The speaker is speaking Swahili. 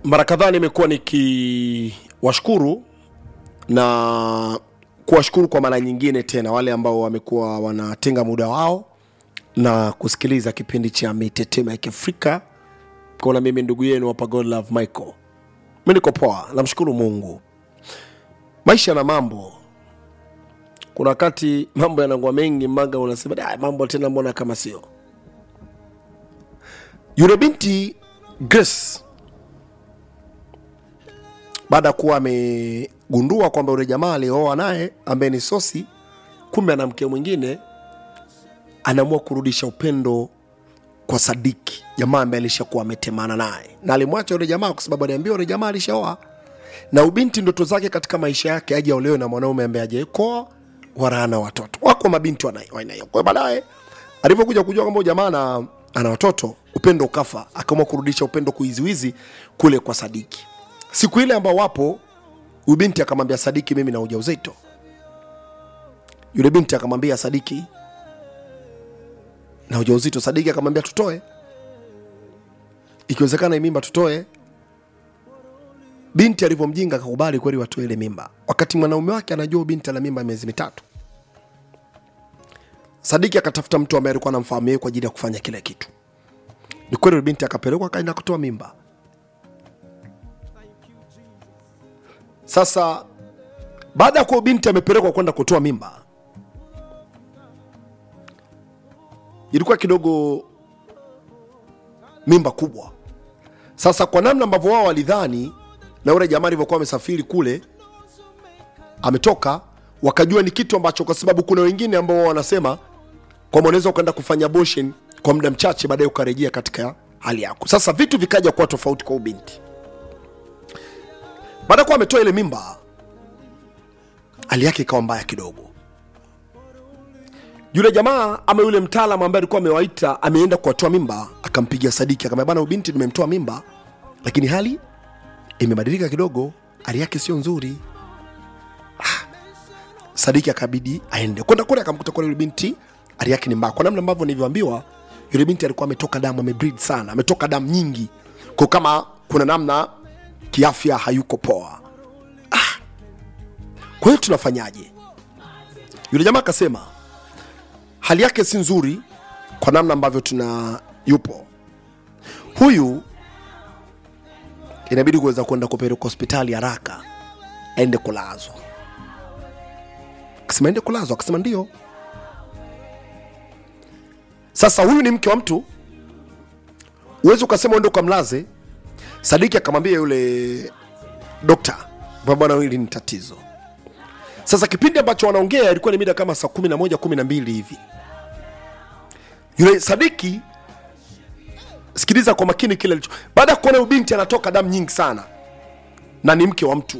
mara kadhaa nimekuwa nikiwashukuru na kuwashukuru kwa mara nyingine tena wale ambao wamekuwa wanatenga muda wao na kusikiliza kipindi cha mitetemo ya kiafrika kona mimi ndugu yenu hapa godlove michael mi niko poa namshukuru mungu maisha na mambo kuna wakati mambo yanakuwa mengi mbaga unasema "Ah, mambo tena mbona kama sio yule binti grace baada ya kuwa amegundua kwamba yule jamaa aliyooa naye ambaye ni sosi kumbe ana mke mwingine anaamua kurudisha upendo kwa sadiki jamaa ambaye alishakuwa ametemana naye na alimwacha yule jamaa kwa sababu aliambiwa yule jamaa alishaoa na ubinti ndoto zake katika maisha yake aje aolewe na mwanaume ambaye ajaekoa wala ana watoto wako mabinti wana- wa aina hiyo kwa hiyo baadaye alivyokuja kujua kwamba huyu jamaa ana, ana watoto upendo ukafa akaamua kurudisha upendo kuiziwizi kule kwa sadiki siku ile ambao wapo huyu binti akamwambia sadiki mimi na ujauzito yule binti akamwambia sadiki na ujauzito sadiki akamwambia tutoe ikiwezekana hii mimba tutoe binti alivyomjinga akakubali kweli watoe ile mimba wakati mwanaume wake anajua huyu binti ana mimba ya miezi mitatu sadiki akatafuta mtu ambaye alikuwa anamfahamu yeye kwa ajili ya kufanya kile kitu ni kweli yule binti akapelekwa akaenda kutoa mimba sasa baada ya kuwa binti amepelekwa kwenda kutoa mimba ilikuwa kidogo mimba kubwa sasa kwa namna ambavyo wao walidhani na yule jamaa alivyokuwa amesafiri kule ametoka wakajua ni kitu ambacho kwa sababu kuna wengine ambao wao wanasema kwamba unaweza ukaenda kufanya abortion kwa muda mchache baadaye ukarejea katika hali yako sasa vitu vikaja kuwa tofauti kwa ubinti baada ya kuwa ametoa ile mimba hali yake ikawa mbaya kidogo yule jamaa ama yule mtaalam ambaye alikuwa amewaita ameenda kuwatoa mimba akampigia sadiki akamwambia bana ubinti nimemtoa mimba lakini hali imebadilika kidogo hali yake sio nzuri ah. sadiki akabidi aende kwenda kule akamkuta kule yule binti hali yake ni mbaya kwa namna ambavyo nilivyoambiwa yule binti alikuwa ametoka damu amebreed sana ametoka damu nyingi kwa kama kuna namna kiafya hayuko poa ah. kwa hiyo tunafanyaje yule jamaa akasema hali yake si nzuri kwa namna ambavyo tuna yupo huyu inabidi kuweza kwenda kupelekwa hospitali haraka aende kulazwa akasema ende kulazwa akasema ndio sasa huyu ni mke wa mtu uwezi ukasema uende ukamlaze sadiki akamwambia yule dokta kwamba bwana hili ni tatizo sasa kipindi ambacho wanaongea ilikuwa ni mida kama saa kumi na moja kumi na mbili hivi yule sadiki sikiliza kwa makini kile alicho baada ya kuona huyu binti anatoka damu nyingi sana na ni mke wa mtu